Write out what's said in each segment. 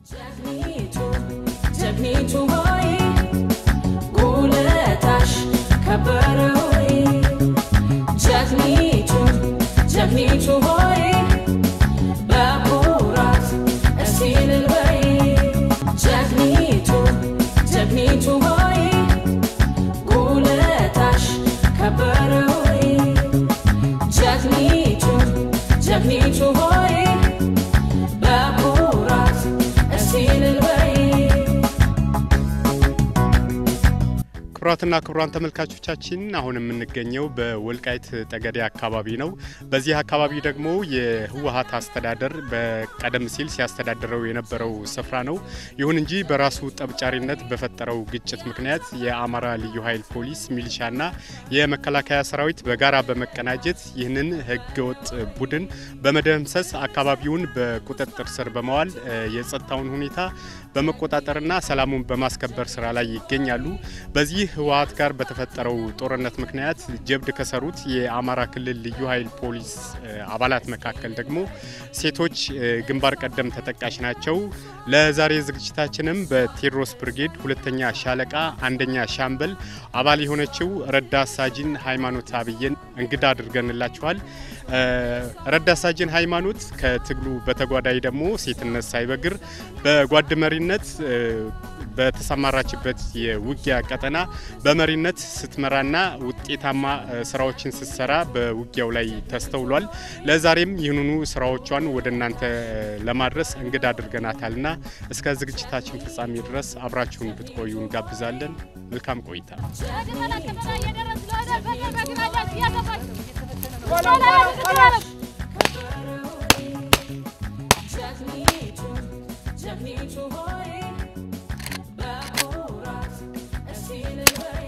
ጀግኒቱ ጀግኒቱ ሆይ ውለታሽ ከበረ ሆይ ጀግኒቱ ጀግኒቱ ሆይ በኩራት እስቲ እልል በይ ጀግኒቱ ጀግኒቱ ሆይ ውለታሽ ከበረ ሆይ ጀግኒቱ ጀግኒቱ ሆይ በኩራት እስቲ እልል በይ ክቡራትና ክቡራን ተመልካቾቻችን አሁን የምንገኘው በወልቃይት ጠገዴ አካባቢ ነው። በዚህ አካባቢ ደግሞ የህወሀት አስተዳደር በቀደም ሲል ሲያስተዳድረው የነበረው ስፍራ ነው። ይሁን እንጂ በራሱ ጠብጫሪነት በፈጠረው ግጭት ምክንያት የአማራ ልዩ ኃይል ፖሊስ፣ ሚሊሻና የመከላከያ ሰራዊት በጋራ በመቀናጀት ይህንን ህገወጥ ቡድን በመደምሰስ አካባቢውን በቁጥጥር ስር በመዋል እ የጸጥታውን ሁኔታ በመቆጣጠርና ሰላሙን በማስከበር ስራ ላይ ይገኛሉ። በዚህ ህወሀት ጋር በተፈጠረው ጦርነት ምክንያት ጀብድ ከሰሩት የአማራ ክልል ልዩ ኃይል ፖሊስ እ አባላት መካከል ደግሞ ሴቶች እ ግንባር ቀደም ተጠቃሽ ናቸው። ለዛሬ ዝግጅታችንም በቴዎድሮስ ብርጌድ ሁለተኛ ሻለቃ አንደኛ ሻምበል አባል የሆነችው ረዳት ሳጅን ሃይማኖት አብዬን እንግዳ አድርገንላችኋል። እ ረዳት ሳጅን ሃይማኖት ከትግሉ በተጓዳኝ ደግሞ ሴትነት ሳይበግር በጓድ መሪነት እ በተሰማራችበት የውጊያ ቀጠና በመሪነት ስትመራና ውጤታማ እ ስራዎችን ስትሰራ በውጊያው ላይ ተስተውሏል። ለዛሬም ይህንኑ ስራዎቿን ወደ እናንተ ለማድረስ እንግዳ አድርገናታልና እስከ ዝግጅታችን ፍጻሜ ድረስ አብራችሁን ብትቆዩ እንጋብዛለን። መልካም ቆይታ። ጀግኒቱ ጀግኒቱ ሆይ በኩራት እስቲ እልል በይ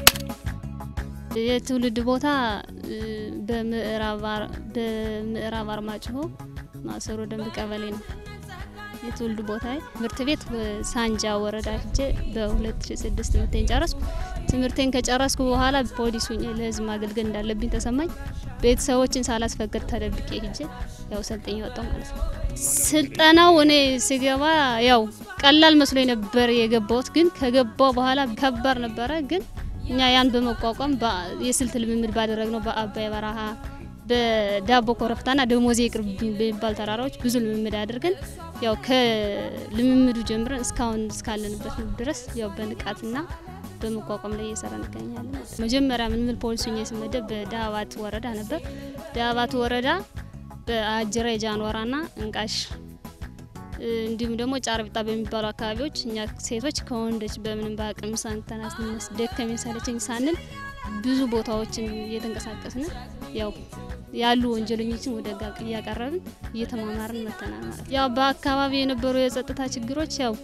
የትውልድ ቦታ እ በምዕራብ አር- በምዕራብ አርማጭሆ ማሰሮ ደንብ ቀበሌ ነው። የትውልድ ቦታ ትምህርት ቤት ሳንጃ ወረዳ ሄጄ በ2006 ትምህርቴን ጨረስኩ። ትምህርቴን ከጨረስኩ በኋላ ፖሊስ ሁኜ ለህዝብ ማገልገል እንዳለብኝ ተሰማኝ። ቤተሰቦችን ሳላስፈቅድ ተደብቄ ሄጄ ያው ሰልጥኝ ወጣው ማለት ነው። ስልጠናው እኔ ስገባ ያው ቀላል መስሎኝ ነበር የገባሁት፣ ግን ከገባው በኋላ ከባድ ነበረ። ግን እኛ ያን በመቋቋም በ- የስልት ልምምድ ባደረግነው በአባይ በረሃ በዳቦ ኮረብታና ደሞዜ ይቅርብኝ በሚባል ተራራዎች ብዙ ልምምድ አድርገን ያው ከልምምዱ ጀምረን እስካሁን እስካለንበት ድረስ ያው በንቃትና በመቋቋም ላይ እየሰራ እንገኛለን። መጀመሪያ ምንምል ፖሊስ ሆኜ ስመደብ በዳባት ወረዳ ነበር። ዳባት ወረዳ በአጅራ የጃንዋራና እንቃሽ እ፣ እንዲሁም ደግሞ ጫርቢጣ በሚባሉ አካባቢዎች እኛ ሴቶች ከወንዶች በምንም በአቅም ሳንተናስ ደከመኝ ሰለቸኝ ሳንል ብዙ ቦታዎችን እየተንቀሳቀስን ያው ያሉ ወንጀለኞችን ወደ ሕግ እያቀረብን እየተማማርን መተናል ማለት ነው። ያው በአካባቢ የነበሩ የጸጥታ ችግሮች ያው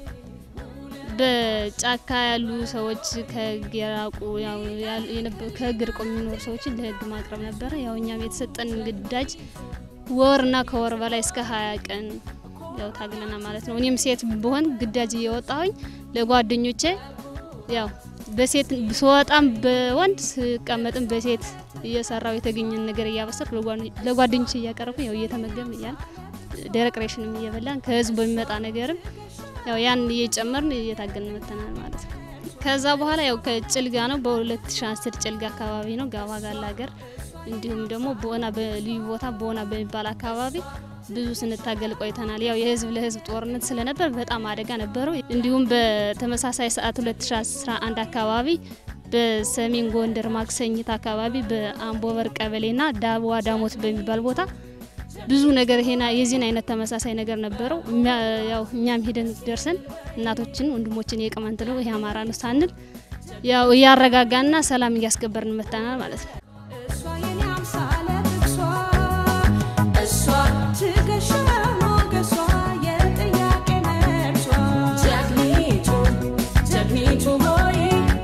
በጫካ ያሉ ሰዎች ከህግ የራቁ ያው ያል- የነበ- ከህግ ርቆ የሚኖሩ ሰዎችን ለህግ ማቅረብ ነበረ። ያው እኛም የተሰጠን ግዳጅ ወርና ከወር በላይ እስከ ሀያ ቀን ያው ታግለና ማለት ነው። እኔም ሴት ብሆን ግዳጅ እየወጣሁኝ ለጓደኞቼ ያው በሴት ስወጣም በወንድ ስቀመጥም በሴት እየሰራው የተገኘን ነገር እያበሰርኩ ለጓደኞ- ለጓደኞቼ እያቀረብኩ ያው እየተመገብን እያል ደረቅ ሬሽንም እየበላን ከህዝብ በሚመጣ ነገርም ያው ያን እየጨመርን እየታገልን መተናል ማለት ነው። ከዛ በኋላ ያው ከጭልጋ ነው በ2010 ጭልጋ አካባቢ ነው ጋባ ጋላ ሀገር እንዲሁም ደግሞ ቦና በልዩ ቦታ ቦና በሚባል አካባቢ ብዙ ስንታገል ቆይተናል። ያው የህዝብ ለህዝብ ጦርነት ስለነበር በጣም አደጋ ነበረው። እንዲሁም በተመሳሳይ ሰዓት 2011 አካባቢ በሰሜን ጎንደር ማክሰኝት አካባቢ በአምቦበር ቀበሌና ዳዋ ዳሞት በሚባል ቦታ ብዙ ነገር ይሄና የዚህን አይነት ተመሳሳይ ነገር ነበረው። እሚያ- ያው እኛም ሄደን ደርሰን እናቶችን ወንድሞችን የቅማንት ነው ይሄ አማራ ነው ሳንል ያው እያረጋጋና ሰላም እያስከበርን መጥተናል ማለት ነው። እሷ የኔ አምሳለ እሷ እሷ ትከሻ ሞገሷ የጥያቄ ነርሷ ጀግኒቱ ጀግኒቱ ሆይ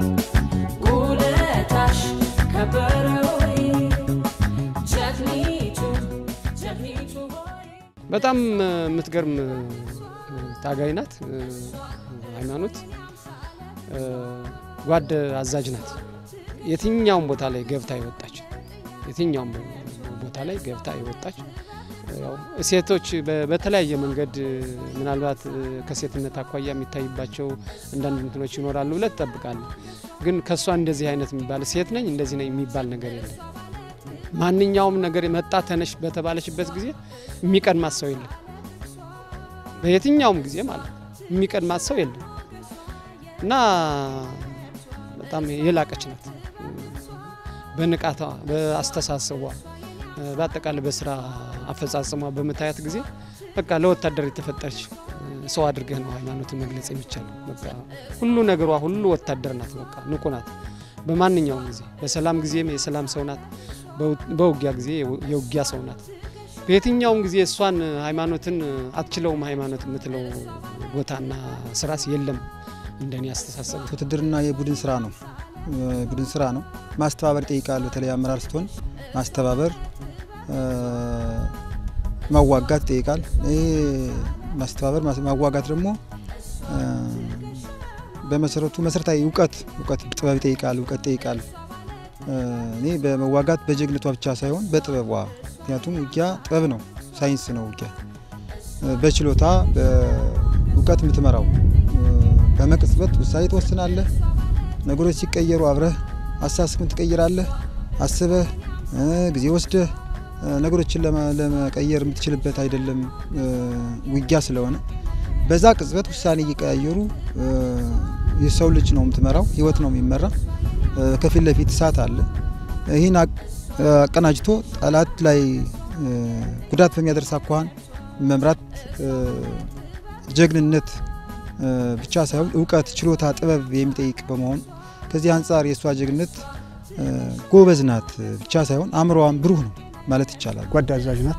ውለታሽ ከበረ ሆይ ጀግኒቱ ጀግኒቱ ሆይ በጣም እ፣ የምትገርም እ፣ ታጋይ ናት። እ፣ ሃይማኖት እ፣ ጓድ አዛዥ ናት። የትኛውም ቦታ ላይ ገብታ የወጣች የትኛውም ቦታ ላይ ገብታ የወጣች እ፣ ያው ሴቶች በ- በተለያየ መንገድ ምናልባት ከሴትነት አኳያ የሚታይባቸው አንዳንድ እንትኖች ይኖራሉ ብለህ ትጠብቃለህ። ግን ከእሷ እንደዚህ አይነት የሚባል ሴት ነኝ እንደዚህ ነኝ የሚባል ነገር የለም። ማንኛውም ነገር መጣ ተነሽ በተባለችበት ጊዜ የሚቀድማት ሰው የለም። በየትኛውም ጊዜ ማለት ነው የሚቀድማት ሰው የለም እና በጣም የላቀች ናት። በንቃቷ፣ በአስተሳሰቧ፣ በአጠቃላይ በስራ አፈጻጸሟ በምታያት ጊዜ በቃ ለወታደር የተፈጠረች ሰው አድርገህ ነው ሃይማኖትን መግለጽ የሚቻለው። በቃ ሁሉ ነገሯ ሁሉ ወታደር ናት። በቃ ንቁ ናት። በማንኛውም ጊዜ በሰላም ጊዜም የሰላም ሰው ናት። በውጊያ ጊዜ የውጊያ ሰው ናት። በየትኛውም ጊዜ እሷን ሃይማኖትን አትችለውም ሃይማኖት የምትለው ቦታና ስራስ የለም። እንደኔ አስተሳሰብ ውትድርና የቡድን ስራ ነው። ቡድን ስራ ነው። ማስተባበር ይጠይቃል። በተለይ አመራር ስትሆን ማስተባበር፣ ማዋጋት ይጠይቃል። ይሄ ማስተባበር ማዋጋት ደግሞ በመሰረቱ መሰረታዊ እውቀት እውቀት ጥበብ ይጠይቃል። እውቀት ይጠይቃል። እኔ በመዋጋት በጀግነቷ ብቻ ሳይሆን በጥበቧ ምክንያቱም ውጊያ ጥበብ ነው፣ ሳይንስ ነው ውጊያ በችሎታ በእውቀት የምትመራው በመቅጽበት ውሳኔ ትወስናለህ። ነገሮች ሲቀየሩ አብረህ አሳስብን ትቀይራለህ። አስበህ ጊዜ ወስደህ ነገሮችን ለመቀየር የምትችልበት አይደለም ውጊያ ስለሆነ በዛ ቅጽበት ውሳኔ እየቀያየሩ የሰው ልጅ ነው የምትመራው፣ ህይወት ነው የሚመራ። ከፊት ለፊት እሳት አለ። ይህን አቀናጅቶ ጠላት ላይ ጉዳት በሚያደርስ አኳኋን መምራት ጀግንነት ብቻ ሳይሆን እውቀት፣ ችሎታ፣ ጥበብ የሚጠይቅ በመሆኑ ከዚህ አንጻር የእሷ ጀግንነት ጎበዝ ናት ብቻ ሳይሆን አእምሮዋን ብሩህ ነው ማለት ይቻላል። ጓድ አዛዥ ናት።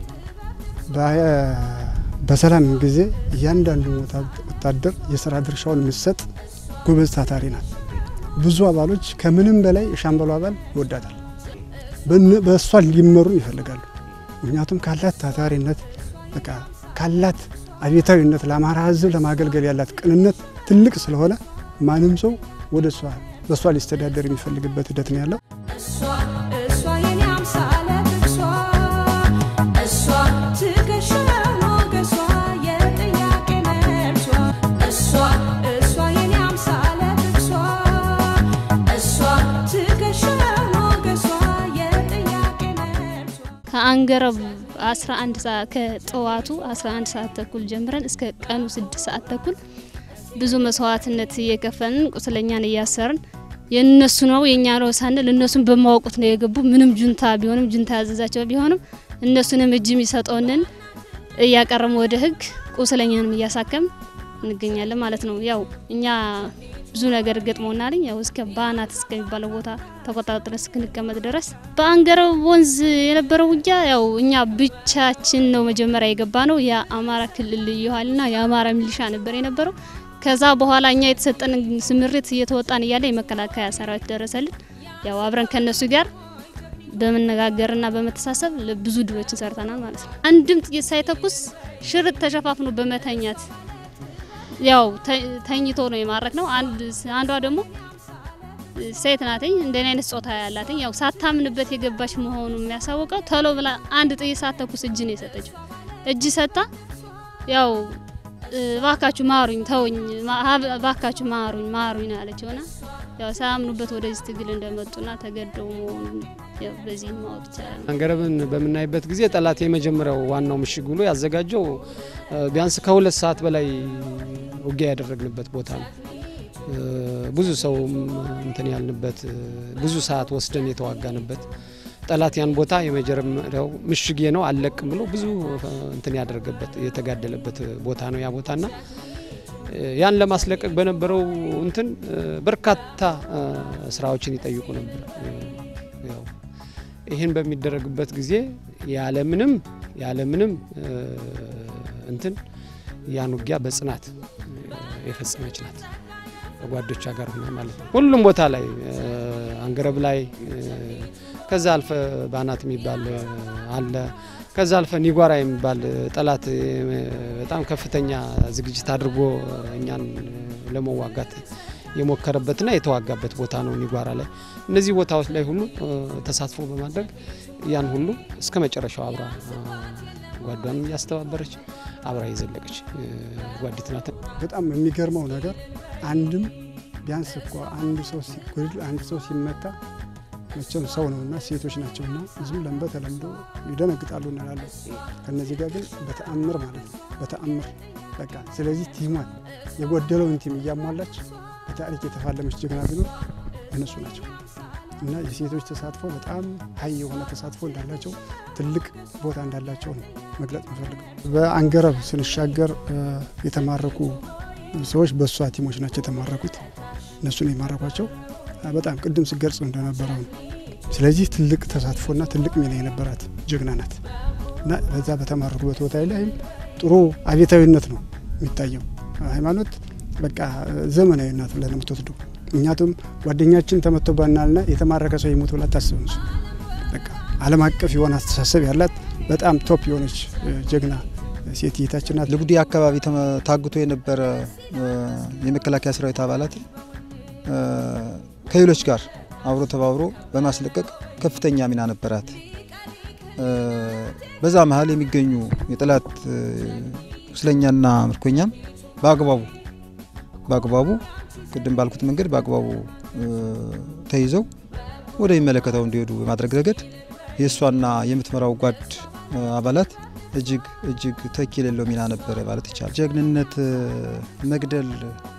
በሰላም ጊዜ እያንዳንዱ ወታደር የስራ ድርሻውን የምትሰጥ ጎበዝ ታታሪ ናት። ብዙ አባሎች ከምንም በላይ የሻምበሉ አባል ይወዳታል። በእሷ ሊመሩ ይፈልጋሉ። ምክንያቱም ካላት ታታሪነት በቃ ካላት አቤታዊነት ለአማራ ሕዝብ ለማገልገል ያላት ቅንነት ትልቅ ስለሆነ ማንም ሰው ወደ እሷ በእሷ ሊስተዳደር የሚፈልግበት ሂደት ነው ያለው። እሷ እሷ የኔ አምሳለ ፍቅሷ እሷ ትከሻ ሞገሷ የጥያቄ መልሷ እሷ እሷ የኔ አምሳለ ፍቅሷ እሷ ትከሻ ሞገሷ የጥያቄ መልሷ ከአንገረብ 11 ሰዓት ከጠዋቱ 11 ሰዓት ተኩል ጀምረን እስከ ቀኑ 6 ሰዓት ተኩል ብዙ መስዋዕትነት እየከፈልን ቁስለኛን እያሰርን የእነሱ ነው የእኛ ነው ሳንል እነሱን በማወቁት ነው የገቡ። ምንም ጁንታ ቢሆንም ጁንታ ያዘዛቸው ቢሆንም እነሱንም እጅ የሚሰጠውንን እያቀረሙ ወደ ህግ ቁስለኛንም እያሳከም እንገኛለን ማለት ነው። ያው እኛ ብዙ ነገር ገጥሞናልኝ ያው እስከ ባናት እስከሚባለው ቦታ ተቆጣጥረን እስክንቀመጥ ድረስ በአንገረብ ወንዝ የነበረው ውጊያ ያው እኛ ብቻችን ነው መጀመሪያ የገባ ነው። የአማራ ክልል ልዩ ኃይልና የአማራ ሚሊሻ ነበር የነበረው። ከዛ በኋላ እኛ የተሰጠን ስምሪት እየተወጣን እያለ የመከላከያ ሰራዊት ደረሰልን። ያው አብረን ከነሱ ጋር በመነጋገርና በመተሳሰብ ብዙ ድሎችን ሰርተናል ማለት ነው። አንድም ጥይት ሳይተኩስ ሽርጥ ተሸፋፍኖ በመተኛት ያው ተኝቶ ነው የማረክ ነው። አንዷ ደግሞ ሴት ናትኝ እንደኔ አይነት ጾታ ያላትኝ ያው ሳታምንበት የገባች መሆኑ የሚያሳውቀው ተሎ ብላ አንድ ጥይት ሳትተኩስ እጅ ነው የሰጠችው። እጅ ሰጥታ ያው ባካችሁ ማሩኝ፣ ተውኝ፣ ባካችሁ ማሩኝ፣ ማሩኝ ነው ያለችው ና ያው ሳያምኑበት ወደዚህ ትግል እንደመጡና ተገደው መሆኑን በዚህ ማወቅ ይቻላል። አንገረብን በምናይበት ጊዜ ጠላት የመጀመሪያው ዋናው ምሽግ ብሎ ያዘጋጀው ቢያንስ ከሁለት ሰዓት በላይ ውጊያ ያደረግንበት ቦታ ነው። ብዙ ሰውም እንትን ያልንበት ብዙ ሰዓት ወስደን የተዋጋንበት ጠላት ያን ቦታ የመጀመሪያው ምሽጌ ነው አልለቅም ብሎ ብዙ እንትን ያደረገበት የተጋደለበት ቦታ ነው ያ ቦታና ያን ለማስለቀቅ በነበረው እንትን በርካታ ስራዎችን ይጠይቁ ነበር። ያው ይህን በሚደረግበት ጊዜ ያለምንም ያለምንም እንትን ያን ውጊያ በጽናት የፈጸመች ናት። ከጓዶቿ ጋር ሆነ ማለት ነው። ሁሉም ቦታ ላይ አንገረብ ላይ ከዛ አልፈ ባናት የሚባል አለ። ከዛ አልፈ ኒጓራ የሚባል ጠላት በጣም ከፍተኛ ዝግጅት አድርጎ እኛን ለመዋጋት የሞከረበትና የተዋጋበት ቦታ ነው ኒጓራ ላይ። እነዚህ ቦታዎች ላይ ሁሉ ተሳትፎ በማድረግ ያን ሁሉ እስከ መጨረሻው አብራ ጓዷንም እያስተባበረች አብራ የዘለቀች ጓዲት ናት። በጣም የሚገርመው ነገር አንድም ቢያንስ እኮ አንድ ሰው ሲጎድል አንድ ሰው ሲመታ መቼም ሰው ነውና ሴቶች ናቸውና ዝም ብለን በተለምዶ ይደነግጣሉ እንላለን። ከነዚህ ጋር ግን በተአምር ማለት ነው በተአምር በቃ ስለዚህ ቲሟን የጎደለውን ቲም እያሟላች በታሪክ የተፋለመች ጀግና ቢኖር እነሱ ናቸው እና የሴቶች ተሳትፎ በጣም ሀይ የሆነ ተሳትፎ እንዳላቸው ትልቅ ቦታ እንዳላቸው ነው መግለጽ የምፈልገው። በአንገረብ ስንሻገር የተማረኩ ሰዎች በእሷ ቲሞች ናቸው የተማረኩት። እነሱን የማረኳቸው በጣም ቅድም ስገልጽ እንደነበረው ነው። ስለዚህ ትልቅ ተሳትፎና ትልቅ ሚና የነበራት ጀግና ናት እና በዛ በተማረኩበት ቦታ ላይም ጥሩ አቤታዊነት ነው የሚታየው። ሃይማኖት በቃ ዘመናዊ ናት ብለን የምትወስደው እኛቱም ጓደኛችን ተመቶባናልና የተማረከ ሰው የሞት ብላ ታስብም። በቃ ዓለም አቀፍ የሆነ አስተሳሰብ ያላት በጣም ቶፕ የሆነች ጀግና ሴት እህታችን ናት። ልጉዲ አካባቢ ታግቶ የነበረ የመከላከያ ሰራዊት አባላት ከሌሎች ጋር አብሮ ተባብሮ በማስለቀቅ ከፍተኛ ሚና ነበራት። በዛ መሀል የሚገኙ የጠላት ቁስለኛና ምርኮኛም በአግባቡ በአግባቡ ቅድም ባልኩት መንገድ በአግባቡ ተይዘው ወደሚመለከተው እንዲሄዱ በማድረግ ረገድ የእሷና የምትመራው ጓድ አባላት እጅግ እጅግ ተኪ የሌለው ሚና ነበረ ማለት ይቻላል። ጀግንነት መግደል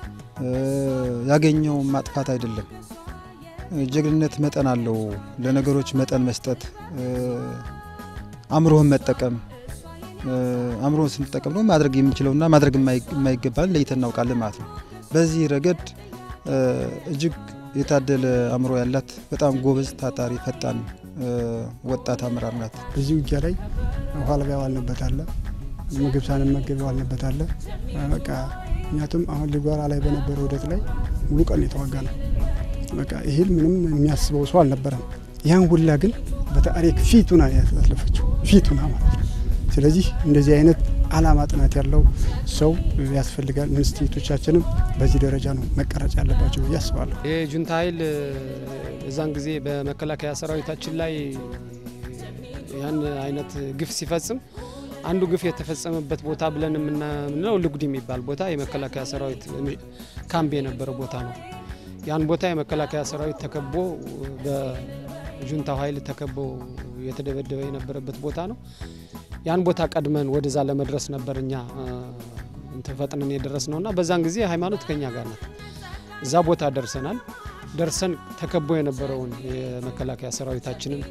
ያገኘው ማጥፋት አይደለም። ጀግንነት መጠን አለው። ለነገሮች መጠን መስጠት፣ አእምሮህን መጠቀም። አእምሮህን ስንጠቀም ደግሞ ማድረግ የምንችለውና ማድረግ የማይገባን ለይተን እናውቃለን ማለት ነው። በዚህ ረገድ እጅግ የታደለ አእምሮ ያላት በጣም ጎበዝ፣ ታታሪ፣ ፈጣን ወጣት አመራር ናት። በዚህ ውጊያ ላይ ውሃ ልባ የዋልንበት አለ፣ ምግብ ሳንመገብ የዋልንበት አለ። በቃ ምክንያቱም አሁን ሊጓራ ላይ በነበረው ሂደት ላይ ሙሉ ቀን የተዋጋ ነው። በቃ ይህል ምንም የሚያስበው ሰው አልነበረም። ያን ሁላ ግን በታሪክ ፊቱና ያሳለፈችው ፊቱና ማለት ነው። ስለዚህ እንደዚህ አይነት አላማ ጥናት ያለው ሰው ያስፈልጋል። ኢንስቲትዩቶቻችንም በዚህ ደረጃ ነው መቀረጽ ያለባቸው ብዬ አስባለሁ። ይህ ጁንታ ኃይል በዛን ጊዜ በመከላከያ ሰራዊታችን ላይ ያን አይነት ግፍ ሲፈጽም አንዱ ግፍ የተፈጸመበት ቦታ ብለን የምንለው ልጉድ የሚባል ቦታ የመከላከያ ሰራዊት ካምፕ የነበረ ቦታ ነው። ያን ቦታ የመከላከያ ሰራዊት ተከቦ በጁንታው ኃይል ተከቦ የተደበደበ የነበረበት ቦታ ነው። ያን ቦታ ቀድመን ወደዛ ለመድረስ ነበር እኛ እንትን ፈጥነን የደረስ ነውና በዛን ጊዜ ሃይማኖት ከኛ ጋር ናት። እዛ ቦታ ደርሰናል። ደርሰን ተከቦ የነበረውን የመከላከያ ሰራዊታችንን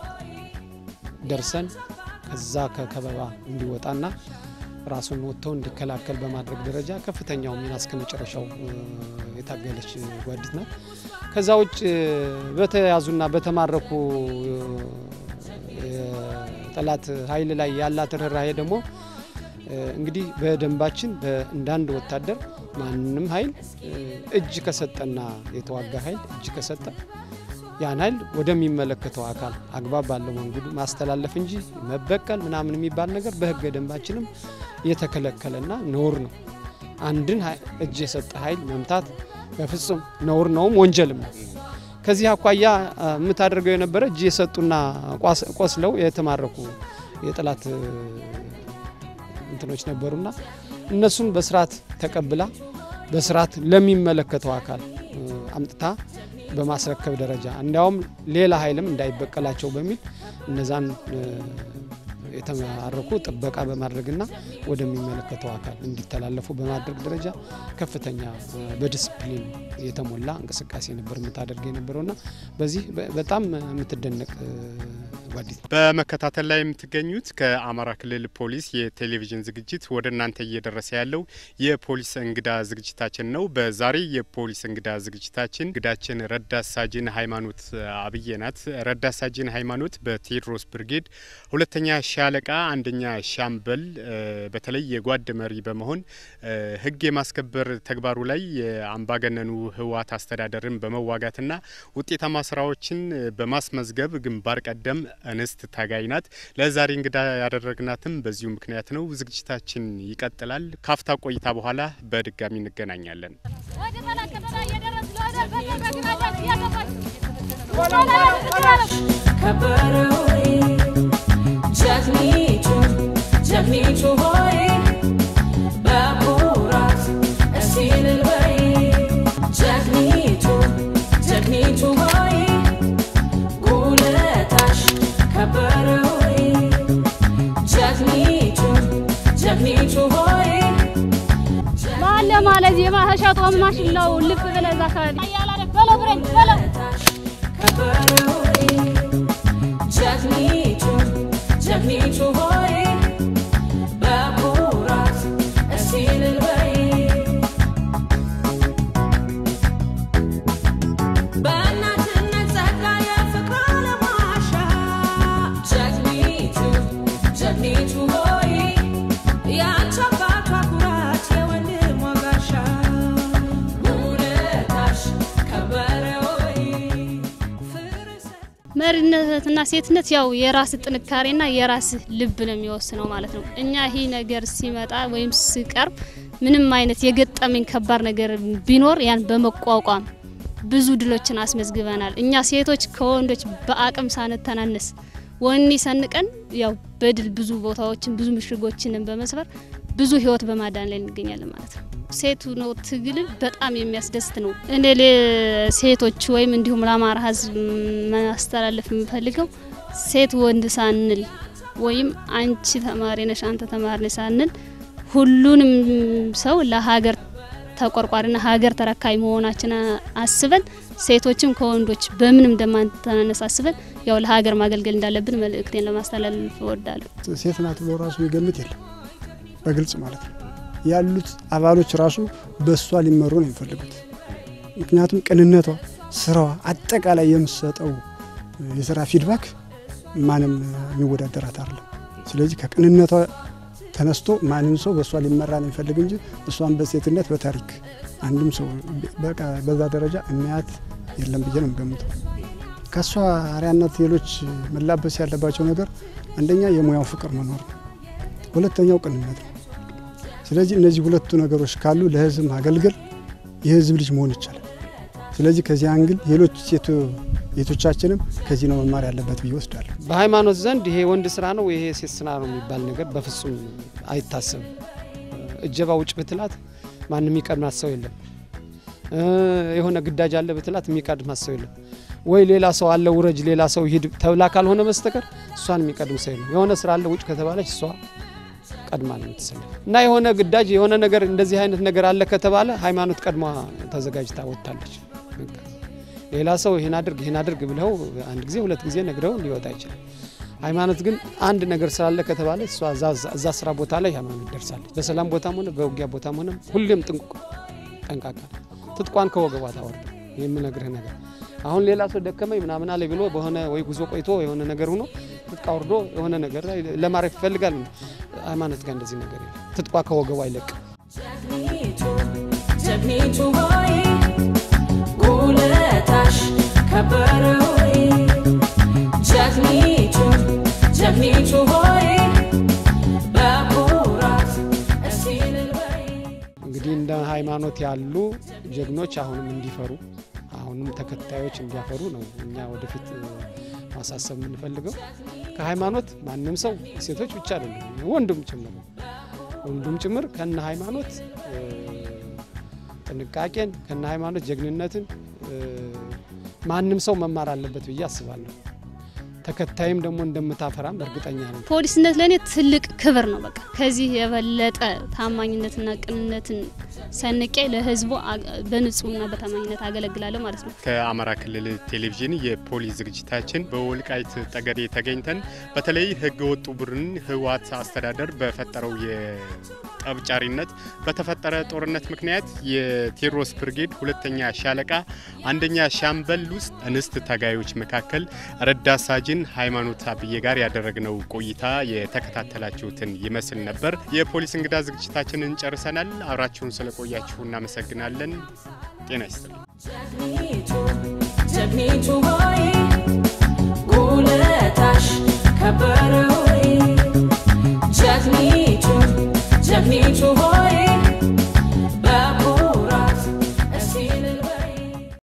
ከደርሰን ከዛ ከከበባ እንዲወጣና ራሱን ወጥተው እንዲከላከል በማድረግ ደረጃ ከፍተኛው ሚና እስከ መጨረሻው የታገለች ጓዲት ናት። ከዛ ውጭ በተያዙና በተማረኩ ጠላት ኃይል ላይ ያላት ርኅራሄ ደግሞ እንግዲህ በደንባችን እንዳንድ ወታደር ማንም ኃይል እጅ ከሰጠና የተዋጋ ኃይል እጅ ከሰጠ ያን ኃይል ወደሚመለከተው አካል አግባብ ባለው መንገዱ ማስተላለፍ እንጂ መበቀል ምናምን የሚባል ነገር በሕገ ደንባችንም የተከለከለና ነውር ነው። አንድን እጅ የሰጠ ኃይል መምታት በፍጹም ነውር ነውም ወንጀልም ነው። ከዚህ አኳያ የምታደርገው የነበረ እጅ የሰጡና ቆስለው የተማረኩ የጠላት እንትኖች ነበሩና እነሱን በስርዓት ተቀብላ በስርዓት ለሚመለከተው አካል አምጥታ በማስረከብ ደረጃ እንዲያውም ሌላ ኃይልም እንዳይበቀላቸው በሚል እነዛን የተማረኩ ጥበቃ በማድረግና ወደሚመለከተው አካል እንዲተላለፉ በማድረግ ደረጃ ከፍተኛ በዲስፕሊን የተሞላ እንቅስቃሴ ነበር የምታደርግ የነበረውና በዚህ በጣም የምትደነቅ ጓዲት በመከታተል ላይ የምትገኙት ከአማራ ክልል ፖሊስ የቴሌቪዥን ዝግጅት ወደ እናንተ እየደረሰ ያለው የፖሊስ እንግዳ ዝግጅታችን ነው። በዛሬ የፖሊስ እንግዳ ዝግጅታችን እንግዳችን ረዳት ሳጅን ሃይማኖት አብዬ ናት። ረዳት ሳጅን ሃይማኖት በቴዎድሮስ ብርጌድ ሁለተኛ ሻለቃ አንደኛ ሻምበል በተለይ የጓድ መሪ በመሆን ሕግ የማስከበር ተግባሩ ላይ የአምባገነኑ ህወሓት አስተዳደርን በመዋጋትና ውጤታማ ስራዎችን በማስመዝገብ ግንባር ቀደም እንስት ታጋይ ናት። ለዛሬ እንግዳ ያደረግናትም በዚሁ ምክንያት ነው። ዝግጅታችን ይቀጥላል። ካፍታ ቆይታ በኋላ በድጋሚ እንገናኛለን። ከበረው ጀግኒቱ ጀግኒቱ ሆይ በኩራት እስቲ እልል በይ ጀግኒቱ ጀግኒቱ ሆይ ጉልታሽ ከበረ ሆይ ጀግኒቱ ጀግኒቱ ሆይ ባለ ማለት የማሸቶ ማሽላው ልብ ብለህ እዛ አካባቢ በለው ብረኝ በለው ጉልታሽ ከበረ ሆይ ጀግኒቱ ጀግኒቱ ሆይ በኩራት እስቲ እልል በይ በእናትነት ጸጋ የፍቅር አለማሻ ጀግኒቱ ጀግኒቱ ሆይ ያንቺ አባቷ ኩራት የወንድሟ ጋሻ ውለታሽ ከበረ ሆይ ፍርሰ መሪነትና ሴትነት ያው የራስ ጥንካሬና የራስ ልብ ነው የሚወስነው ማለት ነው። እኛ ይህ ነገር ሲመጣ ወይም ሲቀርብ ምንም አይነት የገጠመኝ ከባድ ነገር ቢኖር ያን በመቋቋም ብዙ ድሎችን አስመዝግበናል። እኛ ሴቶች ከወንዶች በአቅም ሳንተናነስ ወኔ ሰንቀን ያው በድል ብዙ ቦታዎችን ብዙ ምሽጎችንን በመስበር ብዙ ህይወት በማዳን ላይ እንገኛለን ማለት ነው። ሴቱ ነው ትግል በጣም የሚያስደስት ነው። እኔ ለሴቶች ወይም እንዲሁም ለአማራ ህዝብ ማስተላለፍ የምፈልገው ሴት ወንድ ሳንል ወይም አንቺ ተማሪ ነሽ አንተ ተማሪ ነሽ ሳንል ሁሉንም ሰው ለሀገር ተቆርቋሪና ሀገር ተረካቢ መሆናችን አስበን ሴቶችም ከወንዶች በምንም እንደማንተናነስ አስበን ያው ለሀገር ማገልገል እንዳለብን መልእክቴን ለማስተላለፍ እወዳለሁ። ሴት ናት ብሎ ራሱ የሚገምት የለም፣ በግልጽ ማለት ነው። ያሉት አባሎች ራሱ በእሷ ሊመሩ ነው የሚፈልጉት። ምክንያቱም ቅንነቷ፣ ስራዋ፣ አጠቃላይ የምትሰጠው የስራ ፊድባክ ማንም የሚወዳደራት አይደለም። ስለዚህ ከቅንነቷ ተነስቶ ማንም ሰው በእሷ ሊመራ ነው የሚፈልግ እንጂ እሷን በሴትነት በታሪክ አንድም ሰው በቃ በዛ ደረጃ የሚያት የለም ብዬ ነው የምገምተው። ከእሷ አርያነት ሌሎች መላበስ ያለባቸው ነገር አንደኛ የሙያው ፍቅር መኖር ነው። ሁለተኛው ቅንነት ነው። ስለዚህ እነዚህ ሁለቱ ነገሮች ካሉ ለህዝብ ማገልገል የህዝብ ልጅ መሆን ይቻላል። ስለዚህ ከዚህ አንግል ሌሎች ሴቶቻችንም ከዚህ ነው መማር ያለበት ብዬ ወስዳለሁ። በሃይማኖት ዘንድ ይሄ ወንድ ስራ ነው ይሄ ሴት ስራ ነው የሚባል ነገር በፍጹም አይታሰብም። እጀባ ውጭ ብትላት ማንም የሚቀድማት ሰው የለም። የሆነ ግዳጅ አለ ብትላት የሚቀድማት ሰው የለም። ወይ ሌላ ሰው አለ ውረጅ፣ ሌላ ሰው ሂድ ተብላ ካልሆነ በስተቀር እሷን የሚቀድም ሰው የለም። የሆነ ስራ አለ ውጭ ከተባለች እሷ ቀድማ ነው የምትሰለፍ እና የሆነ ግዳጅ የሆነ ነገር እንደዚህ አይነት ነገር አለ ከተባለ ሃይማኖት ቀድማ ተዘጋጅታ ወጥታለች። በቃ ሌላ ሰው ይህን አድርግ ይህን አድርግ ብለው አንድ ጊዜ ሁለት ጊዜ ነግረው ሊወጣ ይችላል። ሃይማኖት ግን አንድ ነገር ስላለ ከተባለ እሷ እዛ ስራ ቦታ ላይ ሃይማኖት ደርሳለች። በሰላም ቦታም ሆነ በውጊያ ቦታም ሆነ ሁሌም ጥንቁቅ ጠንቃቃ ትጥቋን ከወገቧ ታወርድ የምነግርህ ነገር አሁን ሌላ ሰው ደከመኝ ምናምን አለ ብሎ በሆነ ወይ ጉዞ ቆይቶ የሆነ ነገር ሆኖ ትጥቃ ወርዶ የሆነ ነገር ላይ ለማረፍ ይፈልጋል። ሃይማኖት ጋር እንደዚህ ነገር የለም። ትጥቋ ከወገቧ አይለቅም። ጀግኒቱ ጀግኒቱ ሆይ ጉልታሽ ከበረ ሆይ ጀግኒቱ ጀግኒቱ ሆይ በኩራት እስቲ እልል በይ እንግዲህ እንደ ሃይማኖት ያሉ ጀግኖች አሁንም እንዲፈሩ አሁንም ተከታዮች እንዲያፈሩ ነው እኛ ወደፊት ማሳሰብ የምንፈልገው። ከሃይማኖት ማንም ሰው ሴቶች ብቻ አይደለም ወንዱም ጭምር ወንዱም ጭምር ከነ ሃይማኖት ጥንቃቄን ከነ ሃይማኖት ጀግንነትን ማንም ሰው መማር አለበት ብዬ አስባለሁ። ተከታይም ደግሞ እንደምታፈራም እርግጠኛ ነው። ፖሊስነት ለእኔ ትልቅ ክብር ነው። በቃ ከዚህ የበለጠ ታማኝነትና ቅንነትን ሰንቄ ለሕዝቡ በንጹህና በታማኝነት አገለግላለሁ ማለት ነው። ከአማራ ክልል ቴሌቪዥን የፖሊስ ዝግጅታችን በወልቃይት ጠገዴ ተገኝተን በተለይ ህገ ወጡ ቡድን ህወሓት አስተዳደር በፈጠረው የጠብጫሪነት በተፈጠረ ጦርነት ምክንያት የቴዎድሮስ ብርጌድ ሁለተኛ ሻለቃ አንደኛ ሻምበል ውስጥ እንስት ታጋዮች መካከል ረዳት ሳጅን ሃይማኖት አብዬ ጋር ያደረግነው ቆይታ የተከታተላችሁትን ይመስል ነበር። የፖሊስ እንግዳ ዝግጅታችንን ጨርሰናል። አብራችሁን ስለቆያችሁ እናመሰግናለን። ጤና ይስጥልኝ። ጀግኒቱ ጀግኒቱ ሆይ